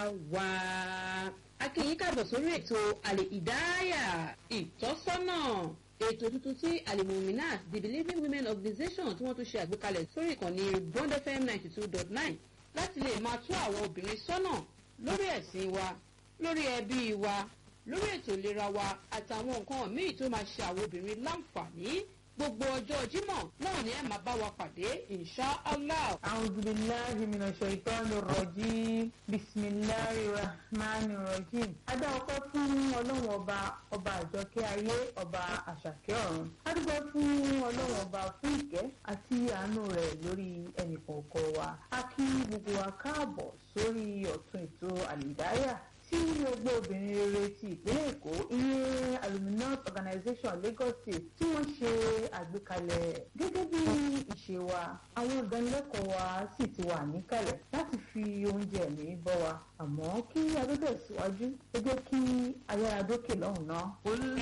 wa. akínyìn káàbọ̀ sórí ètò àlè ìdáyà ìtọ́sọ́nà ètò tuntun tí alimuminat the believing women organisation tí wọ́n tún ṣe àgbékalẹ̀ sórí ìkànnì bond fm ninety two dot nine láti lè máa tú àwọn obìnrin sọ́nà lórí ẹ̀sìn wa lórí ẹbí wa lórí ètò ìlera wa àtàwọn nǹkan míì tó máa ṣe àwọn obìnrin láǹfààní gbogbo ọjọ́ jímọ̀ náà ni ẹ máa bá wa pàdé insha allah. أعوذ بالله من الشيطان الرجيم بسم الله الرحمن الرحيم adá ọpẹ́ fún ọlọ́run ọba ọba àjọkẹ́ ayé ọba àṣàkẹ́ ọ̀run adúgbò fún ọlọ́run ọba fún ìkẹ́ àti àánú rẹ̀ lórí ẹnìkọ̀ọ̀kan wa a kí gbogbo wa káàbọ̀ sórí ọ̀tún ètò àlìdáyà tí gbogbo obìnrin rere ti ìpínlẹ̀ èkó ìyẹn aluminum organization lagos state tí wọ́n ṣe àgbékalẹ̀ gẹ́gẹ́ bí ìṣe wa àwọn ìdánilẹ́kọ̀ọ́ wa sì ti wà níkàlẹ̀ láti fi oúnjẹ ẹ̀mí bọ́ wa àmọ́ kí adóbẹ̀ síwájú ẹ jẹ́ kí ayára dókè lọ́hùn náà.